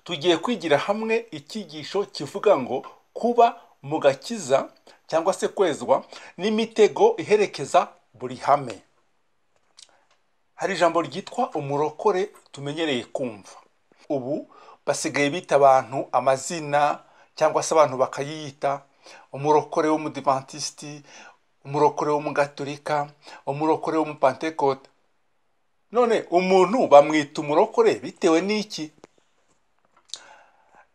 tugiye kwigira hamwe icyigisho kivuga ngo kuba mu gakiza cyangwa se kwezwa n'imitego iherekeza buri hame hari ijambo ryitwa umurokore tumenyereye kumva ubu basigaye bita abantu amazina cyangwa se abantu bakayiyita umurokore w'umudivantisiti umurokore w'umugatolika umurokore w'umupantekote none umuntu bamwita umurokore bitewe n'iki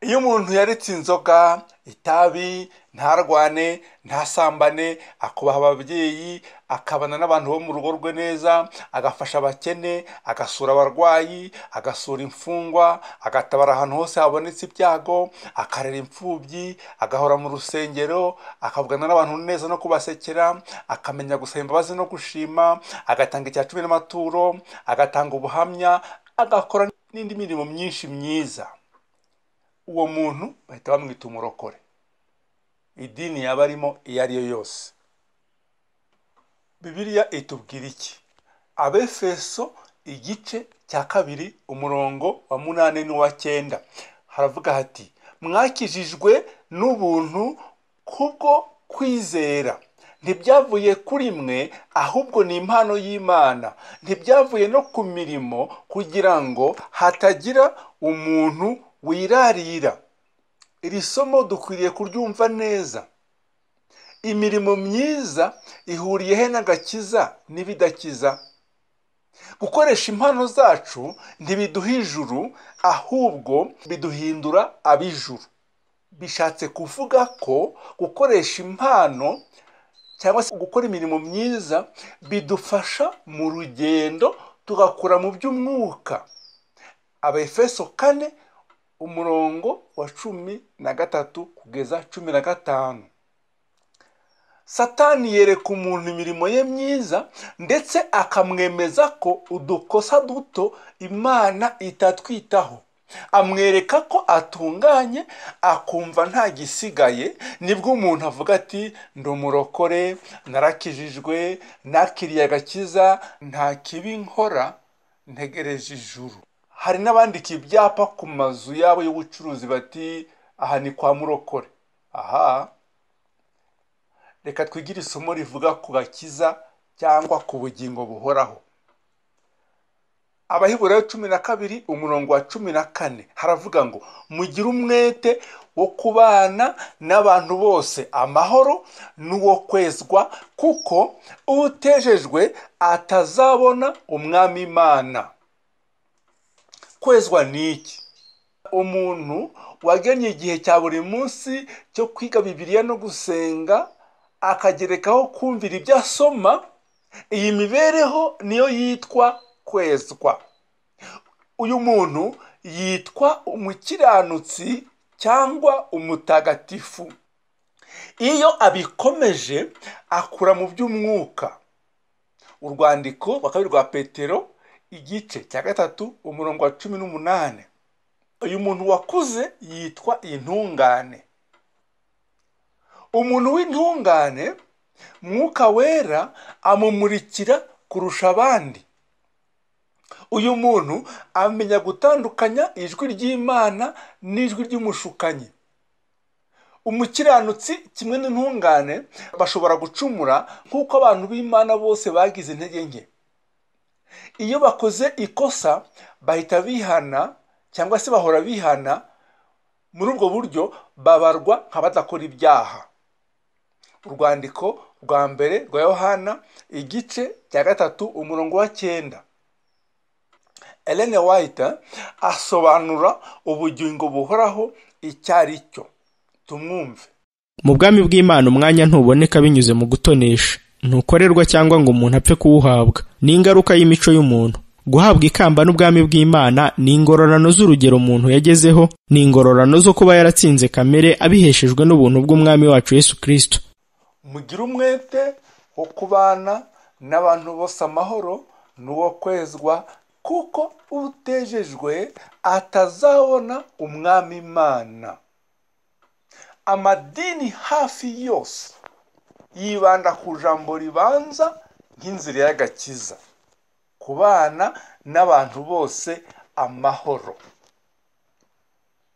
iyo umuntu yaretse inzoga itabi ntarwane ntasambane akubaha ababyeyi akabana n'abantu bo mu rugo rwe neza agafasha abakene agasura abarwayi agasura imfungwa agatabara ahantu hose habonetse ibyago akarera imfubyi agahora mu rusengero akavugana n'abantu neza no kubasekera akamenya gusaba imbabazi no gushima agatanga icya cumi n'amaturo agatanga ubuhamya agakora n'indi mirimo myinshi myiza uwo muntu bahita bamwita umurokore idini yaba arimo iyo ari yo yose bibiliya itubwira iki abefeso igice cya kabiri umurongo wa munani n'uwa cyenda haravuga hati mwakijijwe n'ubuntu kubwo kwizera ntibyavuye kuri mwe ahubwo ni impano y'imana ntibyavuye no ku mirimo kugira ngo hatagira umuntu wirarira iri somo dukwiriye kuryumva neza imirimo myiza ihuriye he n'agakiza n'ibidakiza gukoresha impano zacu ntibiduha ijuru ahubwo biduhindura ab'ijuru bishatse kuvuga ko gukoresha impano cyangwa se gukora imirimo myiza bidufasha mu rugendo tugakura mu by'umwuka abefeso kane umurongo wa cumi na gatatu kugeza cumi na gatanu satani yereka umuntu imirimo ye myiza ndetse akamwemeza ko udukosa duto imana itatwitaho amwereka ko atunganye akumva nta gisigaye nibwo umuntu avuga ati ndi umurokore narakijijwe nakiriye agakiza nta kibi nkora ntegereje ijuru hari n'abandika ibyapa ku mazu yabo y'ubucuruzi bati aha ni kwa murokore aha reka twigire isomo rivuga ku gakiza cyangwa ku bugingo buhoraho abahiburayo cumi na kabiri umurongo wa cumi na kane haravuga ngo mugire umwete wo kubana n'abantu bose amahoro n'uwo kwezwa kuko utejejwe atazabona umwami imana kwezwa ni iki umuntu wagennye igihe cya buri munsi cyo kwiga bibiliya no gusenga akagerekaho kumvira ibyo asoma iyi mibereho niyo yitwa kwezwa uyu muntu yitwa umukiranutsi cyangwa umutagatifu iyo abikomeje akura mu by'umwuka urwandiko rwa kabiri rwa petero igice cya gatatu umurongo wa cumi n'umunani uyu muntu wakuze yitwa intungane umuntu w'intungane mwuka wera amumurikira kurusha abandi uyu muntu amenya gutandukanya ijwi ry'imana n'ijwi ry'umushukanyi umukiranutsi kimwe n'intungane bashobora gucumura nk'uko abantu b'imana bose bagize intege nke iyo bakoze ikosa bahita bihana cyangwa se bahora bihana muri ubwo buryo babarwa nk'abadakora ibyaha urwandiko rwa mbere rwa yohana igice cya gatatu umurongo wa cyenda Elene White asobanura ubugingo buhoraho icyo ari cyo tumwumve mu bwami bw'imana umwanya ntuboneka binyuze mu gutonesha ntukorerwa cyangwa ngo umuntu apfe kuwuhabwa ni ingaruka y'imico y'umuntu guhabwa ikamba n'ubwami bw'imana ni ingororano z'urugero umuntu yagezeho ni ingororano zo kuba yaratsinze kamere abiheshejwe n'ubuntu bw'umwami wacu yesu kirisito mugire umwete wo kubana n'abantu bose amahoro n'uwo kwezwa kuko utejejwe atazabona umwami imana amadini hafi yose yibanda ku jambo ribanza nk'inzira y'agakiza kubana n'abantu bose amahoro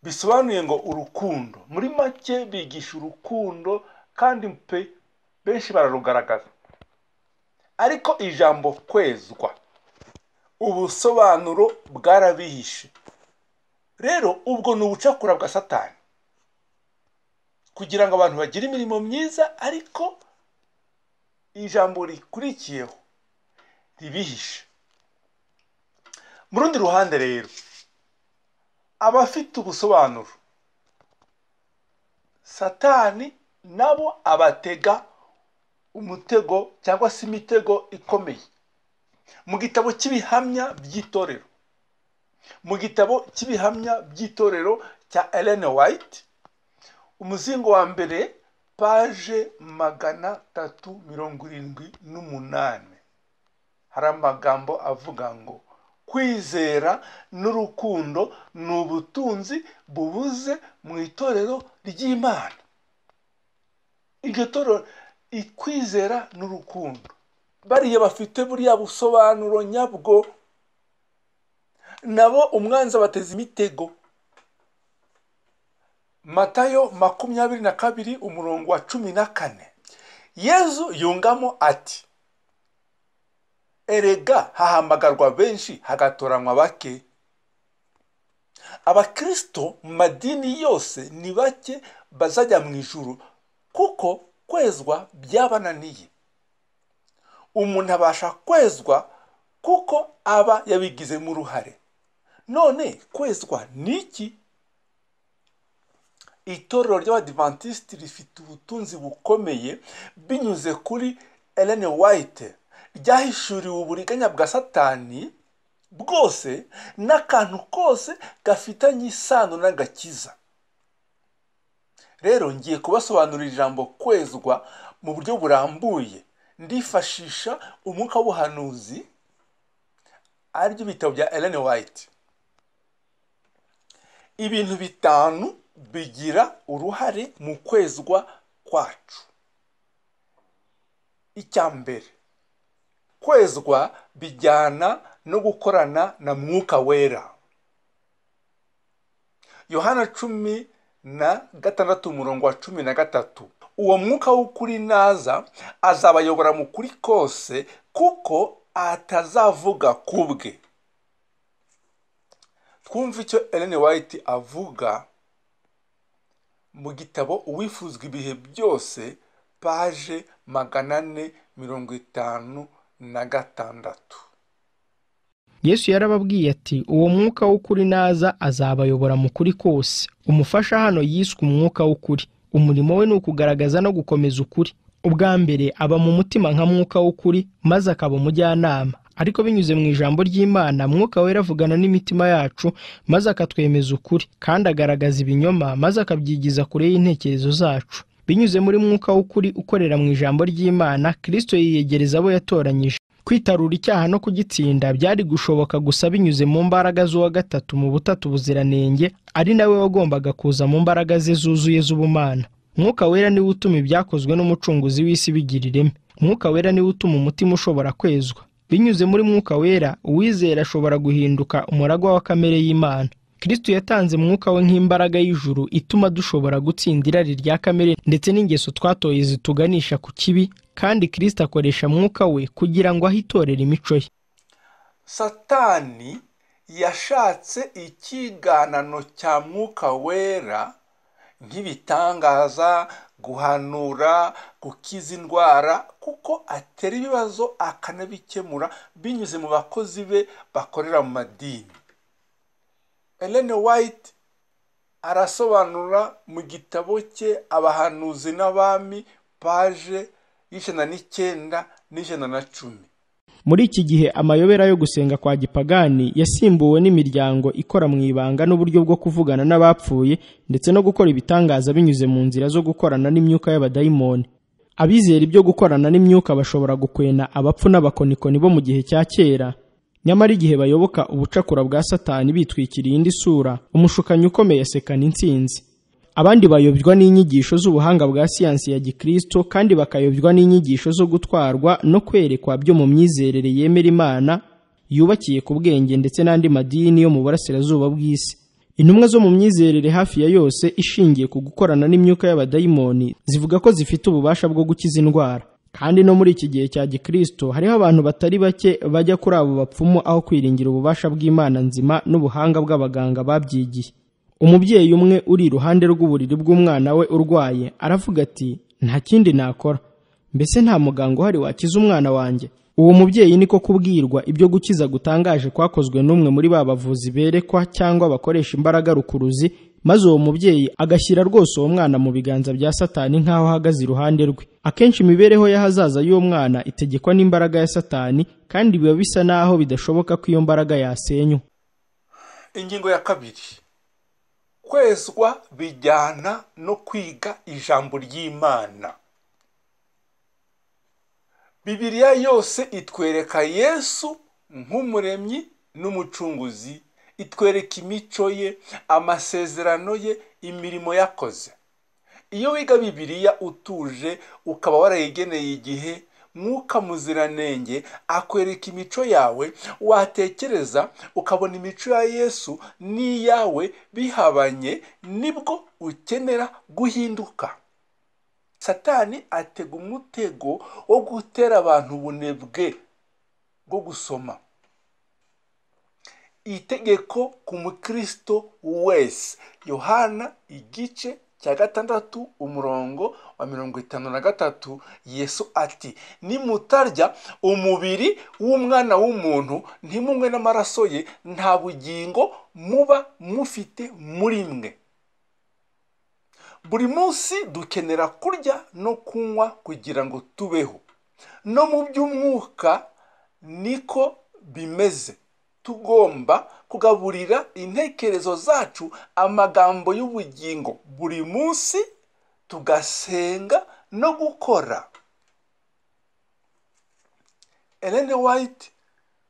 bisobanuye ngo urukundo muri make bigisha urukundo kandi pe benshi bararugaragaza ariko ijambo kwezwa ubusobanuro bwarabihishe rero ubwo ni ubucakura bwa satani kugira ngo abantu bagire imirimo myiza ariko ijambo rikurikiyeho ribihishe mu rundi ruhande rero abafite ubusobanuro satani nabo abatega umutego cyangwa se imitego ikomeye mu gitabo cy'ibihamya by'itorero mu gitabo cy'ibihamya by'itorero cya Ellen White umuzingo wa mbere paje magana atatu mirongo irindwi n'umunani hari amagambo avuga ngo kwizera n'urukundo ni ubutunzi bubuze mu itorero ry'imana iryo torero kwizera n'urukundo bariya bafite buriya busobanuro nyabwo nabo umwanzi abateza imitego matayo makumyabiri na kabiri umurongo wa cumi na kane yezu yungamo ati erega hahamagarwa benshi hagatoranywa bake abakristo mu madini yose ni bake bazajya mu ijuru kuko kwezwa byabananiye umuntu abasha kwezwa kuko aba yabigizemo uruhare none kwezwa ni iki itorero ry'abadivantisiti rifite ubutunzi bukomeye binyuze kuri Ellen White ryahishuriwe uburiganya bwa satani bwose n'akantu kose gafitanye isano n'agakiza rero ngiye kubasobanurira ijambo kwezwa mu buryo burambuye ndifashisha umwuka w'ubuhanuzi aribyo bitabo bya Ellen White ibintu bitanu bigira uruhare mu kwezwa kwacu icya mbere kwezwa bijyana no gukorana na mwuka wera yohana cumi na gatandatu umurongo wa cumi na gatatu uwo mwuka w'ukuri naza azabayobora mu kuri kose kuko atazavuga ku bwe twumve icyo Ellen White avuga mu gitabo uwifuzwa ibihe byose paje magana ane mirongo itanu na gatandatu yesu yarababwiye ati uwo mwuka w'ukuri naza azabayobora mu kuri kose umufasha hano yiswe umwuka w'ukuri umurimo we ni ukugaragaza no gukomeza ukuri ubwa mbere aba mu mutima nka mwuka w'ukuri maze akaba umujyanama ariko binyuze mu ijambo ry'imana mwuka wera avugana n'imitima yacu maze akatwemeza ukuri kandi agaragaza ibinyoma maze akabyigiza kure y'intekerezo zacu binyuze muri mwuka w'ukuri ukorera mu ijambo ry'imana kirisito yiyegereza abo yatoranyije kwitarura icyaha no kugitsinda byari gushoboka gusa binyuze mu mbaraga z'uwa gatatu mu butatu ubuziranenge ari nawe wagombaga kuza mu mbaraga ze zuzuye z'ubumana mwuka wera niwe utuma ibyakozwe n'umucunguzi w'isi bigira ireme mwuka wera niwe utuma umutima ushobora kwezwa binyuze muri mwuka wera uwizera ashobora guhinduka umuragwa wa kamere y'imana kirisito yatanze mwuka we nk'imbaraga y'ijuru ituma dushobora gutsinda irari rya kamere ndetse n'ingeso twatoye zituganisha ku kibi kandi kirisito akoresha mwuka we kugira ngo ahe itorera imico ye satani yashatse ikiganano cya mwuka wera nk'ibitangaza guhanura gukiza indwara kuko atera ibibazo akanabikemura binyuze mu bakozi be bakorera mu madini Ellen White arasobanura mu gitabo cye abahanuzi n'abami paje y'ijana n'icyenda n'ijana na cumi muri iki gihe amayobera yo gusenga kwa gipagani yasimbuwe n'imiryango ikora mu ibanga n'uburyo bwo kuvugana n'abapfuye ndetse no gukora ibitangaza binyuze mu nzira zo gukorana n'imyuka y'abadayimoni abizera ibyo gukorana n'imyuka bashobora gukwena abapfu n'abakonikoni bo mu gihe cya kera nyamara igihe bayoboka ubucakura bwa satani bitwikiriye indi sura umushukanyi ukomeye asekana intsinzi abandi bayobywa n'inyigisho z'ubuhanga bwa siyansi ya gikristo kandi bakayobywa n'inyigisho zo gutwarwa no kwerekwa byo mu myizerere yemera imana yubakiye ku bwenge ndetse n'andi madini yo mu burasirazuba bw'isi intumwa zo mu myizerere hafi ya yose ishingiye ku gukorana n'imyuka y'abadayimoni zivuga ko zifite ububasha bwo gukiza indwara kandi no muri iki gihe cya gikristo hariho abantu batari bake bajya kuri abo bapfumu aho kwiringira ububasha bw'imana nzima n'ubuhanga bw'abaganga babyigiye umubyeyi umwe uri iruhande rw'uburiri bw'umwana we urwaye aravuga ati nta kindi nakora mbese nta muganga uhari wakiza umwana wanjye uwo mubyeyi niko kubwirwa ibyo gukiza gutangaje kwakozwe n'umwe muri ba bavuzi berekwa cyangwa bakoresha imbaraga rukuruzi maze uwo mubyeyi agashyira rwose uwo mwana mu biganza bya satani nk'aho ahagaze iruhande rwe akenshi imibereho y'ahazaza y'uwo mwana itegekwa n'imbaraga ya satani kandi biba bisa n'aho bidashoboka ko iyo mbaraga yasenywa ingingo ya kabiri kwezwa bijyana no kwiga ijambo ry'imana bibiliya yose itwereka yesu nk'umuremyi n'umucunguzi itwereka imico ye amasezerano ye imirimo yakoze iyo wiga bibiliya utuje ukaba warayigeneye igihe mwuka muziranenge akwereka imico yawe watekereza ukabona imico ya yesu n'iyawe bihabanye nibwo ukenera guhinduka satani atega umutego wo gutera abantu ubunebwe bwo gusoma itegeko ku mukristo wese yohana igice cya gatandatu umurongo wa mirongo itanu na gatatu yesu ati nimutarya umubiri w'umwana w'umuntu ntimunywe n'amaraso ye nta bugingo muba mufite muri mwe buri munsi dukenera kurya no kunywa kugira ngo tubeho no mu by'umwuka niko bimeze tugomba kugaburira intekerezo zacu amagambo y'ubugingo buri munsi tugasenga no gukora Ellen White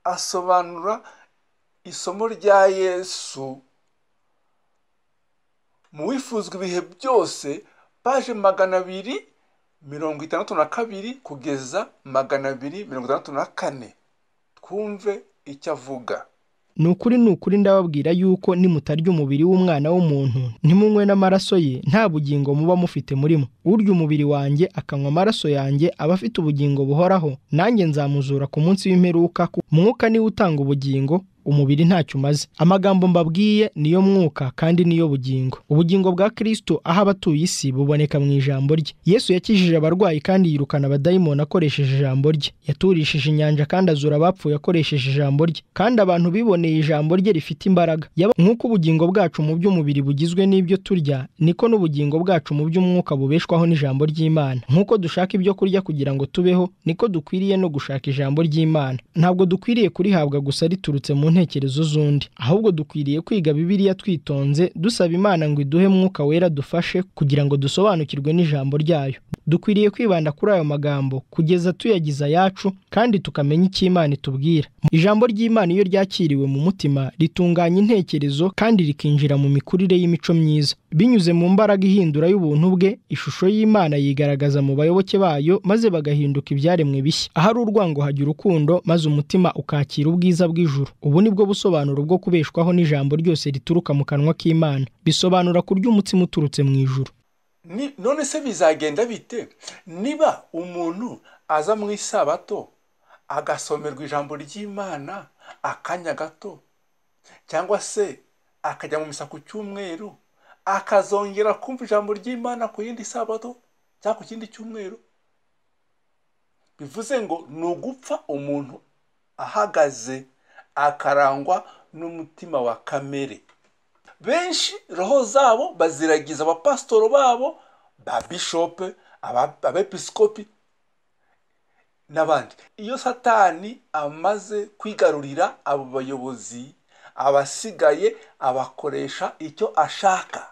asobanura isomo rya yesu mu wifuzwa ibihe byose paje magana abiri mirongo itandatu na kabiri kugeza magana abiri mirongo itandatu na kane twumve icyo avuga ni ukuri ni ukuri ndababwira yuko nimutarya umubiri w'umwana w'umuntu ntimunywe n'amaraso ye nta bugingo muba mufite murimo urya umubiri wanjye akanywa amaraso yanjye aba afite ubugingo buhoraho nanjye nzamuzura ku munsi w'imperuka mwuka niwe utanga ubugingo umubiri ntacyo umaze amagambo mbabwiye niyo mwuka kandi niyo bugingo ubugingo bwa kirisito aho abatuye isi buboneka mu ijambo rye yesu yakijije abarwayi kandi yirukana abadayimoni akoresheje ijambo rye yaturishije inyanja kandi azura abapfuye akoresheje ijambo rye kandi abantu biboneye ijambo rye rifite imbaraga Yaba- nk'uko ubugingo bwacu mu by'umubiri bugizwe n'ibyo turya niko n'ubugingo bwacu mu by'umwuka bubeshwaho n'ijambo ry'imana nk'uko dushaka ibyo kurya kugira ngo tubeho niko dukwiriye no gushaka ijambo ry'imana ntabwo dukwiriye kurihabwa gusa riturutse mu ntekerezo z'undi ahubwo dukwiriye kwiga bibiliya twitonze dusaba imana ngo iduhe mwuka wera dufashe kugira ngo dusobanukirwe n'ijambo ryayo dukwiriye kwibanda kuri ayo magambo kugeza tuyagize ayacu kandi tukamenya icyo imana itubwira ijambo ry'imana iyo ryakiriwe mu mutima ritunganya intekerezo kandi rikinjira mu mikurire y'imico myiza binyuze mu mbaraga ihindura y'ubuntu bwe ishusho y'imana yigaragaza mu bayoboke bayo maze bagahinduka ibyaremwe bishya ahari urwango hajya urukundo maze umutima ukakira ubwiza bw'ijuru ubu ni bwo busobanuro bwo kubeshwaho n'ijambo ryose rituruka mu kanwa k'imana bisobanura kurya umutsima uturutse mu ijuru Ni- none se bizagenda bite niba umuntu aza mu isabato agasomerwa ijambo ry'imana akanya gato cyangwa se akajya mu misa ku cyumweru akazongera kumva ijambo ry'imana ku yindi sabato cyangwa ku kindi cyumweru bivuze ngo ni ugupfa umuntu ahagaze akarangwa n'umutima wa kamere benshi roho zabo baziragiza abapasitoro babo ba bishope aba- abepiskopi n'abandi iyo satani amaze kwigarurira abo bayobozi abasigaye abakoresha icyo ashaka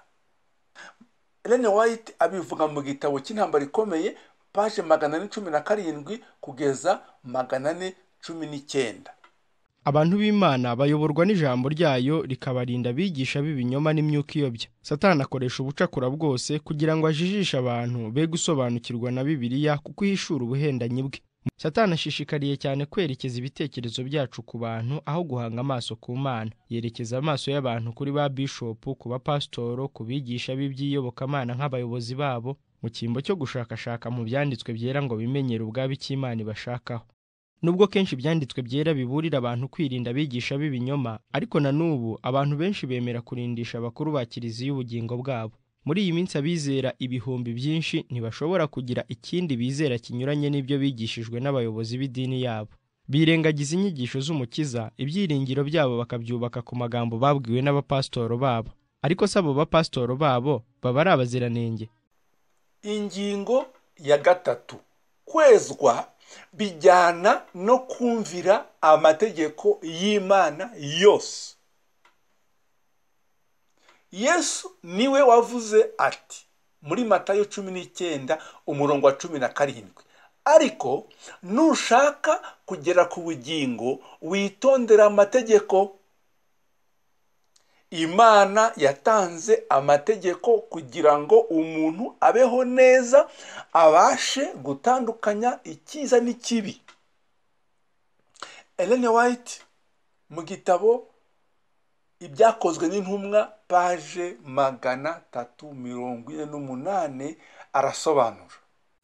Ellen White abivuga mu gitabo cy'intambara ikomeye paje magana ane cumi na karindwi kugeza magana ane cumi n'icyenda abantu b'imana bayoborwa n'ijambo ryayo rikabarinda abigisha b'ibinyoma n'imyuka iyobya satani akoresha ubucakura bwose kugira ngo ajijishe abantu be gusobanukirwa na bibiliya kuko ihishura ubuhendanyi bwe satani ashishikariye cyane kwerekeza ibitekerezo byacu ku bantu aho guhanga amaso ku mana yerekeza amaso y'abantu kuri ba bishopu ku bapasitoro ku bigisha b'iby'iyobokamana nk'abayobozi babo mu cyimbo cyo gushakashaka mu byanditswe byera ngo bimenyere ubwabo icyo imana ibashakaho nubwo kenshi ibyanditswe byera biburira abantu kwirinda abigisha b'ibinyoma ariko na n'ubu abantu benshi bemera kurindisha abakuru ba kiliziya ubugingo bwabo muri iyi minsi abizera ibihumbi byinshi ntibashobora kugira ikindi bizera kinyuranye n'ibyo bigishijwe n'abayobozi b'idini yabo birengagiza inyigisho z'umukiza ibyiringiro byabo bakabyubaka ku magambo babwiwe n'abapasitoro babo ariko si abo bapasitoro babo baba ari abaziranenge ingingo ya gatatu kwezwa bijyana no kumvira amategeko y'imana yose yesu niwe wavuze ati muri matayo cumi n'icyenda umurongo wa cumi na karindwi ariko nushaka kugera ku bugingo witondera amategeko imana yatanze amategeko kugira ngo umuntu abeho neza abashe gutandukanya icyiza n'ikibi Ellen White mu gitabo ibyakozwe n'intumwa paje magana tatu mirongo ine n'umunani arasobanura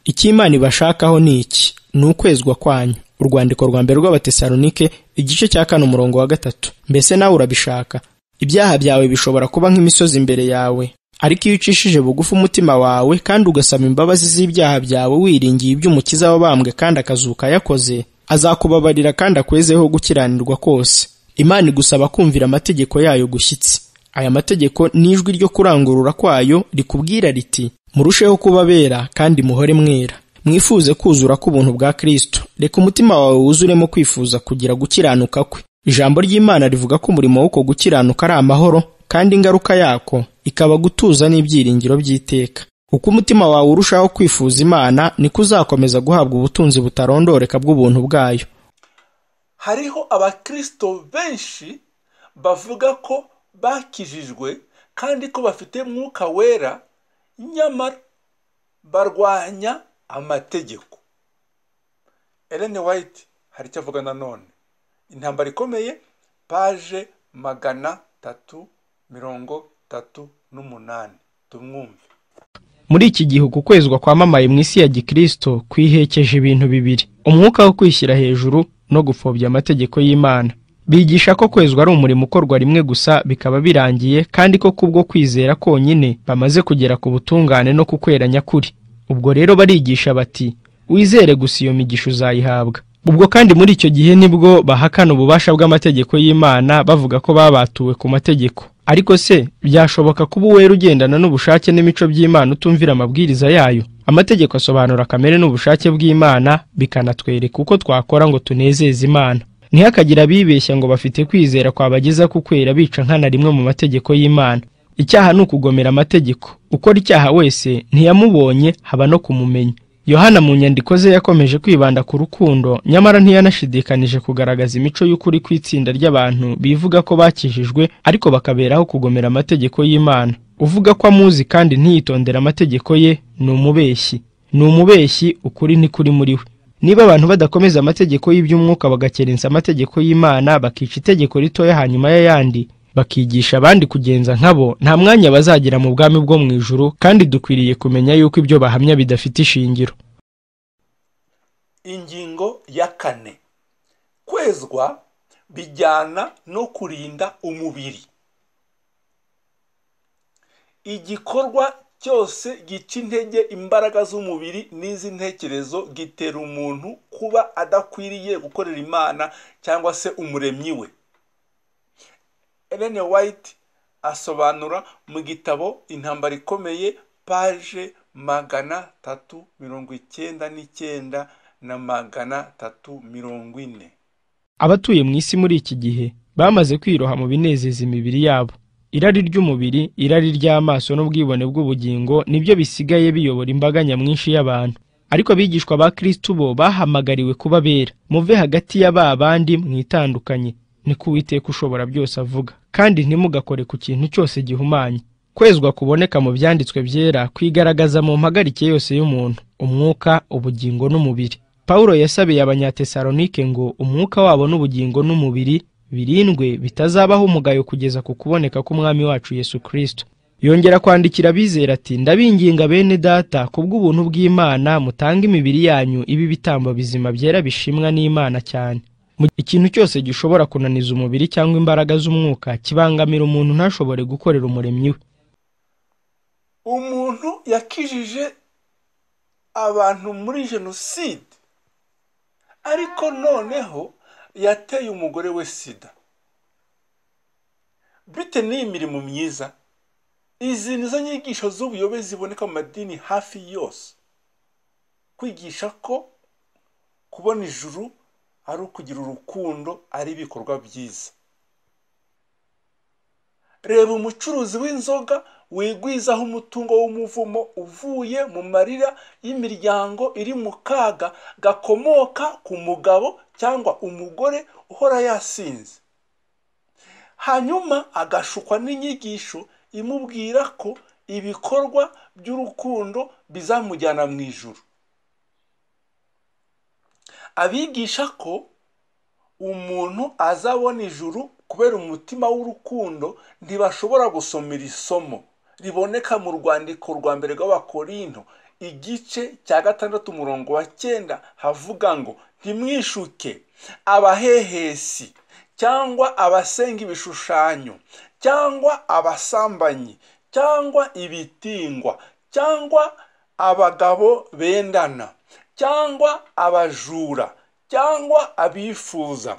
icyo imana ibashakaho ni iki ni ukwezwa kwanyu urwandiko rwa mbere rw'abatesalonike igice cya kane umurongo wa gatatu mbese nawe urabishaka ibyaha byawe bishobora kuba nk'imisozi imbere yawe ariko iyo ucishije bugufi umutima wawe kandi ugasaba imbabazi z'ibyaha byawe wiringiye iby'umukiza wabambwe kandi akazuka yakoze azakubabarira kandi akwezeho gukiranirwa kose imana igusaba kumvira amategeko yayo gushyitsi aya mategeko ni ijwi ryo kurangurura kwayo rikubwira riti murusheho kuba bera kandi muhore mwera mwifuze kuzura k'ubuntu bwa kirisito reka umutima wawe wuzuremo kwifuza kugira gukiranuka kwe ijambo ry'imana rivuga ko umurimo w'uko gukiranuka ari amahoro kandi ingaruka yako ikaba gutuza n'ibyiringiro by'iteka uko umutima wawe urushaho kwifuza imana niko uzakomeza guhabwa ubutunzi butarondoreka bw'ubuntu bwayo hariho abakristo benshi bavuga ko bakijijwe kandi ko bafite mwuka wera nyamara barwanya amategeko Ellen White hari icyo avuga nanone intambara ikomeye paje magana tatu mirongo tatu n'umunani tumwumve muri iki gihe uku kwezwa kwamamaye mu isi ya gikristo kwihekeje ibintu bibiri umwuka wo kwishyira hejuru no gupfobya amategeko y'imana bigisha ko kwezwa ari umurimo ukorwa rimwe gusa bikaba birangiye kandi ko kubwo kwizera konyine bamaze kugera ku butungane no ku kwera nyakuri ubwo rero barigisha bati wizere gusa iyo migisha uzayihabwa ubwo kandi muri icyo gihe nibwo bahakana ububasha bw'amategeko y'imana bavuga ko babatuwe ku mategeko ariko se byashoboka kuba uwera ugendana n'ubushake n'imico by'imana utumvira amabwiriza yayo amategeko asobanura kamere n'ubushake bw'imana bikanatwereka uko twakora ngo tunezeze imana ntihakagire abibeshya ngo bafite kwizera kwabageza ku kwera bica nkana rimwe mu mategeko y'imana icyaha ni ukugomera amategeko ukora icyaha wese ntiyamubonye haba no kumumenya yohana mu nyandiko ze yakomeje kwibanda ku rukundo nyamara ntiyanashidikanije kugaragaza imico y'ukuri ku itsinda ry'abantu bivuga ko bakijijwe ariko bakaberaho kugomera amategeko y'imana uvuga ko amuzi kandi ntiyitondera amategeko ye ni umubeshyi ni umubeshyi ukuri ntikuri muri we niba abantu badakomeza amategeko y'iby'umwuka bagakerensa amategeko y'imana bakica itegeko ritoya hanyuma y'ayandi bakigisha abandi kugenza nkabo nta mwanya bazagira mu bwami bwo mu ijuru kandi dukwiriye kumenya yuko ibyo bahamya bidafite ishingiro ingingo ya kane kwezwa bijyana no kurinda umubiri igikorwa cyose gica intege imbaraga z'umubiri n'iz'intekerezo gitera umuntu kuba adakwiriye gukorera imana cyangwa se umuremyi we Ellen White asobanura mu gitabo intambara ikomeye paje magana tatu mirongo icyenda n'icyenda na magana tatu mirongo ine abatuye mu isi muri iki gihe bamaze kwiroha mu binezeza imibiri yabo irari ry'umubiri irari ry'amaso n'ubwibone bw'ubugingo nibyo bisigaye biyobora imbaga nyamwinshi y'abantu ariko abigishwa ba kristo bo bahamagariwe kuba bera muve hagati ya ba bandi mwitandukanye ni ko uwiteka ushobora byose avuga kandi ntimugakore ku kintu cyose gihumanye kwezwa kuboneka mu byanditswe byera kwigaragaza mu mparike yose y'umuntu umwuka ubugingo n'umubiri Pawulo yasabiye abanyatesalonike ngo umwuka wabo n'ubugingo n'umubiri birindwe bitazabaho umugayo kugeza ku kuboneka k'umwami wacu Yesu Kristo yongera kwandikira abizera ati ndabinginga bene data kubw'ubuntu bw'Imana mutanga imibiri yanyu ibe ibitambo bizima byera bishimwa n'Imana cyane Mu- ikintu cyose gishobora kunaniza umubiri cyangwa imbaraga z'umwuka kibangamira umuntu ntashobore gukorera umuremyi we umuntu yakijije abantu muri jenoside ariko noneho yateye umugore we sida bite n'iyi mirimo myiza izi nizo nyigisho z'ubuyobe ziboneka mu madini hafi yose kwigisha ko kubona ijuru ari ukugira urukundo ari ibikorwa byiza reba umucuruzi w'inzoga wigwizaho umutungo w'umuvumo uvuye mu marira y'imiryango iri mu kaga gakomoka ku mugabo cyangwa umugore uhora yasinze hanyuma agashukwa n'inyigisho imubwira ko ibikorwa by'urukundo bizamujyana mu ijuru abigisha ko umuntu azabona ijuru kubera umutima w'urukundo ntibashobora gusomera isomo riboneka mu rwandiko rwa mbere rw'abakorinto igice cya gatandatu umurongo wa cyenda havuga ngo ntimwishuke abahehesi cyangwa abasenga ibishushanyo cyangwa abasambanyi cyangwa ibitingwa cyangwa abagabo bendana cyangwa abajura cyangwa abifuza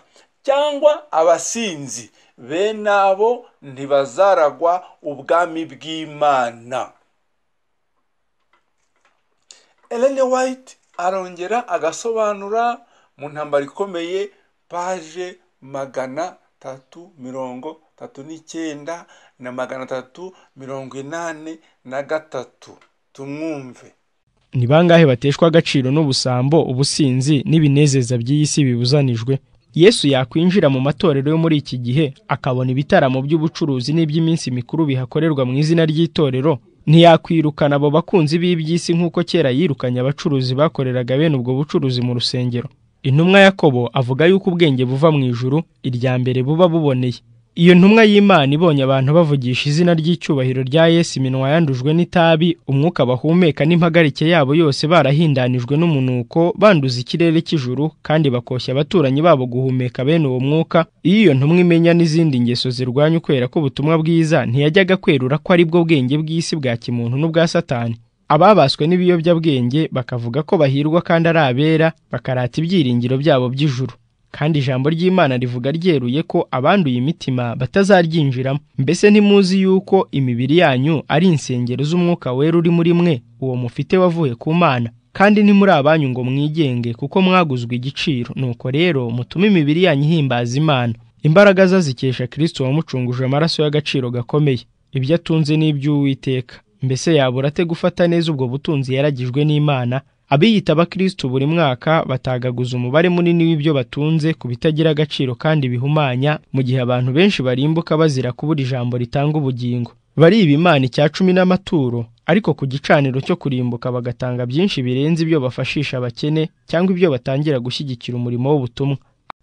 cyangwa abasinzi bene abo ntibazaragwa ubwami bw'imana Ellen White arongera agasobanura mu ntambara ikomeye paje magana tatu mirongo tatu n'icyenda na magana tatu mirongo inani na gatatu tumwumve ni bangahe bateshwa agaciro n'ubusambo ubusinzi n'ibinezeza by'iyi si bibuzanijwe yesu yakwinjira mu matorero yo muri iki gihe akabona ibitaramo by'ubucuruzi n'iby'iminsi mikuru bihakorerwa mu izina ry'itorero ntiyakwirukana abo bakunzi b'iby'isi nk'uko kera yirukanye abacuruzi bakoreraga bene ubwo bucuruzi mu rusengero intumwa yakobo avuga yuko ubwenge buva mu ijuru irya mbere buba buboneye iyo ntumwa y'imana ibonye abantu bavugisha izina ry'icyubahiro rya yesu iminwa yandujwe n'itabi umwuka bahumeka n'impagarike yabo yose barahindanijwe n'umunuko banduza ikirere cy'ijuru kandi bakoshya abaturanyi babo guhumeka bene uwo mwuka iyo iyo ntumwa imenya n'izindi ngeso zirwanya ukwera k'ubutumwa bwiza ntiyajyaga kwerura ko ari bwo bwenge bw'isi bwa kimuntu n'ubwa satani ababaswe n'ibiyobyabwenge bakavuga ko bahirwa kandi ari abera bakarata ibyiringiro byabo by'ijuru kandi ijambo ry'imana rivuga ryeruye ko abanduye imitima batazaryinjiramo mbese ntimuzi yuko imibiri yanyu ari insengero z'umwuka wera uri muri mwe uwo mufite wavuye ku mana kandi ntimuri abanyu ngo mwigenge kuko mwaguzwe igiciro nuko rero mutume imibiri yanyu ihimbaza imana imbaraga ze zikesha kirisito wamucunguje amaraso y'agaciro gakomeye ibyo atunze ni iby'uwiteka mbese yabura ate gufata neza ubwo butunzi yaragijwe n'imana abiyita abakristo buri mwaka batagaguza umubare munini w'ibyo batunze ku bitagira agaciro kandi bihumanya mu gihe abantu benshi barimbuka bazira kubura ijambo ritanga ubugingo bariba imana icya cumi n'amaturo ariko ku gicaniro cyo kurimbuka bagatanga byinshi birenze ibyo bafashisha abakene cyangwa ibyo batangira gushyigikira umurimo w'ubutumwa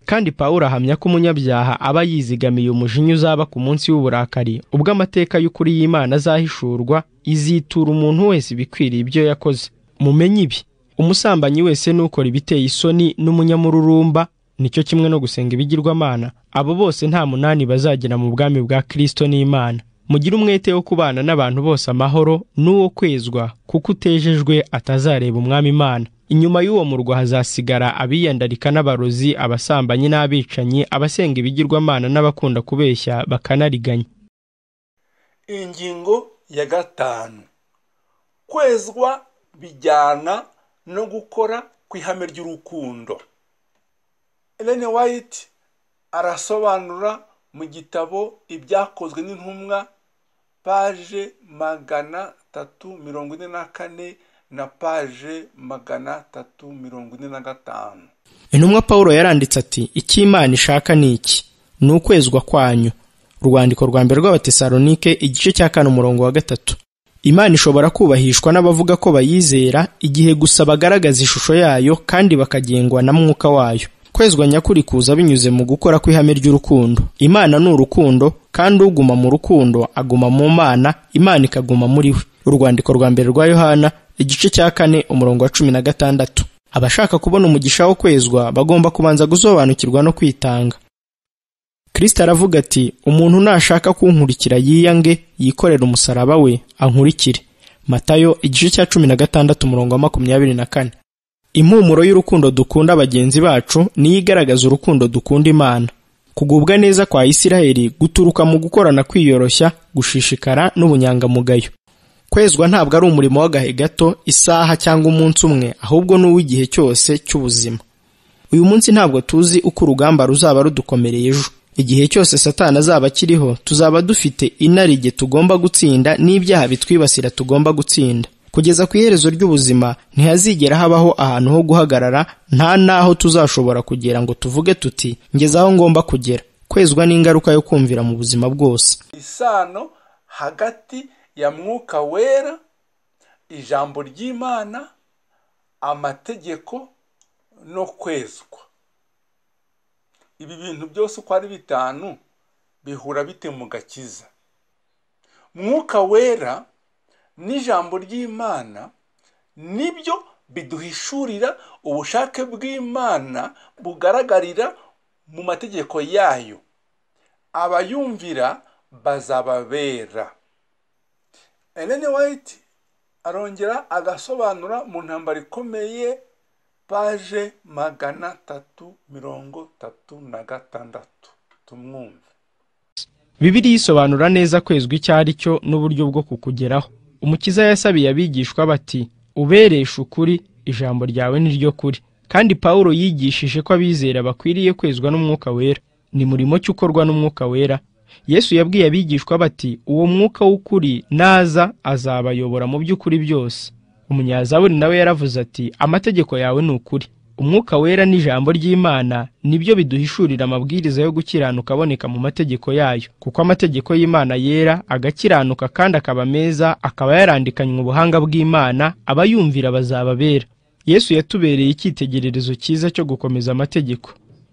kandi pawulo ahamya ko umunyabyaha aba yizigamiye umujinya uzaba ku munsi w'uburakari ubwo amateka y'ukuri y'imana azahishurwa izitura umuntu wese ibikwiriye ibyo yakoze mumenye ibi umusambanyi wese n'ukora ibiteye isoni n'umunyamururumba nicyo kimwe no gusenga ibigirwamana abo bose nta munani bazagera mu bwami bwa kristo n'imana mugire umwete wo kubana n'abantu bose amahoro n'uwo kwezwa kuko utejejwe atazareba umwami imana inyuma y'uwo murwa hazasigara abiyandarika n'abarozi abasambanyi n'abicanyi abasenga ibigirwamana n'abakunda kubeshya bakanariganya ingingo ya gatanu kwezwa bijyana no gukora ku ihame ry'urukundo Ellen White arasobanura mu gitabo ibyakozwe n'intumwa paje magana tatu mirongo ine na kane na paje magana tatu mirongo ine na gatanu intumwa paul yaranditse ati icyo imana ishaka ni iki ni ukwezwa kwanyu urwandiko rwa mbere rw'abatesalonike igice cya kane umurongo wa gatatu Imana ishobora kubahishwa n'abavuga ko bayizera igihe gusa bagaragaza ishusho yayo kandi bakagengwa na mwuka wayo kwezwa nyakuri kuza binyuze mu gukora kw'ihame ry'urukundo imana ni urukundo kandi uguma mu rukundo aguma mu mana imana ikaguma muri we urwandiko rwa mbere rwa yohana igice cya kane umurongo wa cumi na gatandatu abashaka kubona umugisha wo kwezwa bagomba kubanza gusobanukirwa no kwitanga kirisita aravuga ati umuntu nashaka kunkurikira yiyange yikorera umusaraba we ankurikire matayo igice cya cumi na gatandatu umurongo wa makumyabiri na kane impumuro y'urukundo dukunda bagenzi bacu niyo igaragaza urukundo dukunda imana kugubwa neza kwa isiraheli guturuka mu gukorana kwiyoroshya gushishikara n'ubunyangamugayo kwezwa ntabwo ari umurimo w'agahe gato isaha cyangwa umunsi umwe ahubwo ni uw'igihe cyose cy'ubuzima uyu munsi ntabwo tuzi uko urugamba ruzaba rudukomereye ejo igihe cyose satani azaba akiriho tuzaba dufite inarijye tugomba gutsinda n'ibyaha bitwibasira tugomba gutsinda kugeza ku iherezo ry'ubuzima ntihazigera habaho ahantu ho guhagarara nta n'aho tuzashobora kugera ngo tuvuge tuti ngeze aho ngomba kugera kwezwa n'ingaruka yo kumvira mu buzima bwose isano hagati ya mwuka wera ijambo ry'imana amategeko no kwezwa ibi bintu byose uko ari bitanu bihura bite mu gakiza mwuka wera n'ijambo ry'imana nibyo biduhishurira ubushake bw'imana bugaragarira mu mategeko yayo abayumvira bazababera eleni wayiti arongera agasobanura mu ntambara ikomeye paje magana atatu mirongo itatu na gatandatu tumwumve bibiriya isobanura neza kwezwa icyo ari cyo n'uburyo bwo kukugeraho umukiza yasabiye abigishwa bati ubereshe ukuri ijambo ryawe ni ryo kuri kandi pawulo yigishije ko abizera bakwiriye kwezwa n'umwuka wera ni murimo ki ukorwa n'umwuka wera yesu yabwiye abigishwa bati uwo mwuka w'ukuri naza azabayobora mu by'ukuri byose umunyazaburi nawe yaravuze ati amategeko yawe ni ukuri umwuka wera n'ijambo ry'imana nibyo biduhishurira amabwiriza yo gukiranuka aboneka mu mategeko yayo kuko amategeko y'imana yera agakiranuka kandi akaba meza akaba yarandikanywe ubuhanga bw'imana abayumvira bazababera yesu yatubereye icyitegererezo cyiza cyo gukomeza amategeko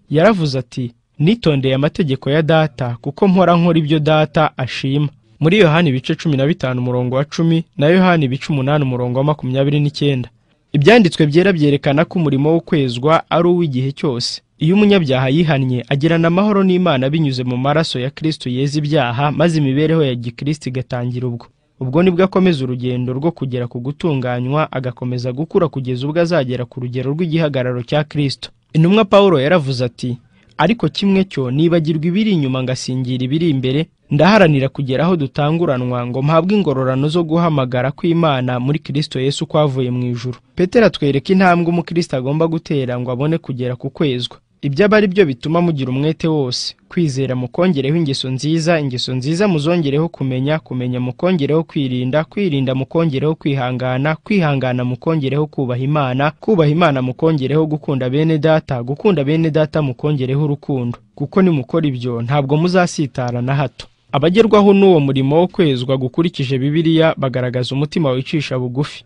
yaravuze ati nitondeye amategeko ya data kuko mpora nkora ibyo data ashima muri yohani ibice cumi na bitanu umurongo wa cumi na yohani ibice umunani umurongo wa makumyabiri n'icyenda ibyanditswe byera byerekana ko umurimo wo kwezwa ari uw'igihe cyose iyo umunyabyaha yihannye agirana amahoro n'imana binyuze mu maraso ya kristo yeza ibyaha maze imibereho ya gikristo igatangira ubwo ubwo nibwo akomeza urugendo rwo kugera ku gutunganywa agakomeza gukura kugeza ubwo azagera ku rugero rw'igihagararo cya kristo intumwa paul yaravuze ati ariko kimwe cyo nibagirwa ibiri inyuma ngasingira ibiri imbere ndaharanira kugera aho dutanguranwa ngo mpabwe ingororano zo guhamagara kw'imana muri kristo yesu kwavuye mu ijuru petero atwereka intambwe umukristo agomba gutera ngo abone kugera ku kwezwa ibyo aba ari byo bituma mugira umwete wose kwizera mukongereho ingeso nziza ingeso nziza muzongereho kumenya kumenya mukongereho kwirinda kwirinda mukongereho kwihangana kwihangana mukongereho kubaha imana kubaha imana mukongereho gukunda bene data gukunda bene data mukongereho urukundo kuko nimukora ibyo ntabwo muzasitara na hato abagerwaho n'uwo murimo wo kwezwa gukurikije bibiliya bagaragaza umutima wicisha bugufi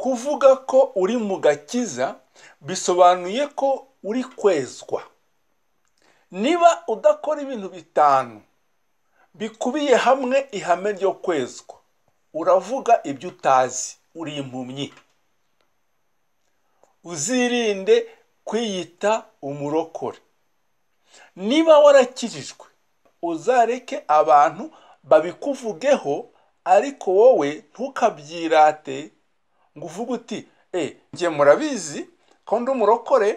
kuvuga ko uri mu gakiza bisobanuye ko uri kwezwa niba udakora ibintu bitanu bikubiye hamwe ihame ryo kwezwa uravuga ibyo utazi uri impumyi uzirinde kwiyita umurokore niba warakirijwe uzareke abantu babikuvugeho ariko wowe ntukabyirate ngo uvuge uti njye murabizi ko ndi umurokore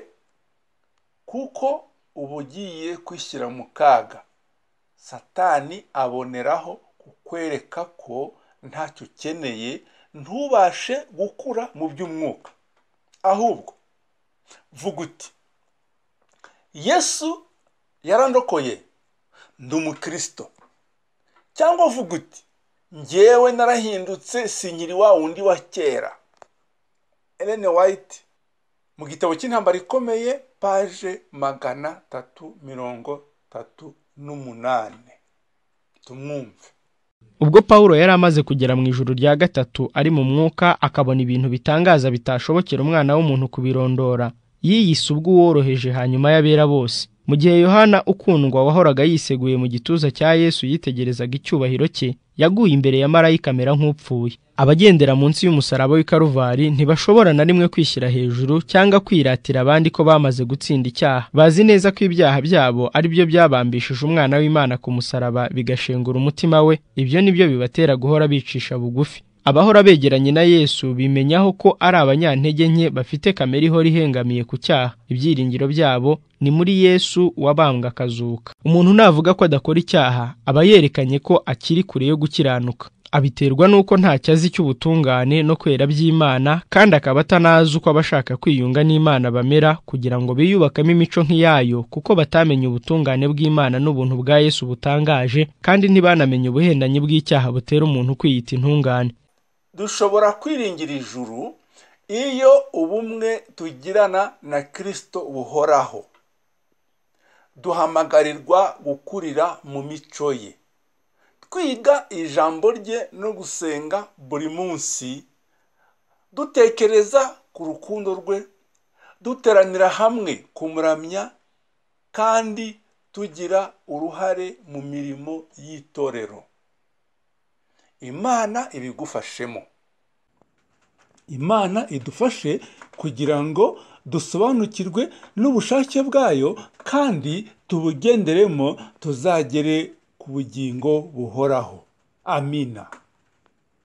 kuko uba ugiye kwishyira mu kaga satani aboneraho kukwereka ko ntacyo ukeneye ntubashe gukura mu by'umwuka ahubwo vuga uti yesu yarandokoye ndi umukirisito cyangwa vuga uti ngewe narahindutse sinyiri wa wundi wa kera Ellen White mu gitabo cy'intambara ikomeye paje magana tatu mirongo tatu n'umunani tumwumve ubwo pawulo yari amaze kugera mu ijuru rya gatatu ari mu mwuka akabona ibintu bitangaza bitashobokera umwana w'umuntu kubirondora yiyise ubw'uworoheje hanyuma y'abera bose mu gihe yohana ukundwa wahoraga yiseguye mu gituza cya yesu yitegerezaga icyubahiro cye yaguye imbere ya marayika amera nk'upfuye abagendera munsi y'umusaraba w'i karuvari ntibashobora na rimwe kwishyira hejuru cyangwa kwiratira abandi ko bamaze gutsinda icyaha bazi neza ko ibyaha byabo ari byo byabambishije umwana w'imana ku musaraba bigashengura umutima we ibyo ni byo bibatera guhora bicisha bugufi abahora begeranye na yesu bimenyaho ko ari abanyantege nke bafite kamere ihora ihengamiye ku cyaha ibyiringiro byabo ni muri yesu wabambwe akazuka umuntu navuga ko adakora icyaha aba yerekanye ko akiri kure yo gukiranuka abiterwa n'uko ntacyo azi cy'ubutungane no kwera by'imana kandi akaba atanazi uko abashaka kwiyunga n'imana bamera kugira ngo biyubakemo imico nk'iyayo kuko batamenye ubutungane bw'imana n'ubuntu bwa yesu butangaje kandi ntibanamenye ubuhendanyi bw'icyaha butera umuntu kwiyita intungane dushobora kwiringira ijuru iyo ubumwe tugirana na kirisito buhoraho duhamagarirwa gukurira mu mico ye twiga ijambo rye no gusenga buri munsi dutekereza ku rukundo rwe duteranira hamwe kumuramya kandi tugira uruhare mu mirimo y'itorero imana ibigufashemo imana idufashe kugira ngo dusobanukirwe n'ubushake bwayo kandi tubugenderemo tuzagere ku bugingo buhoraho amina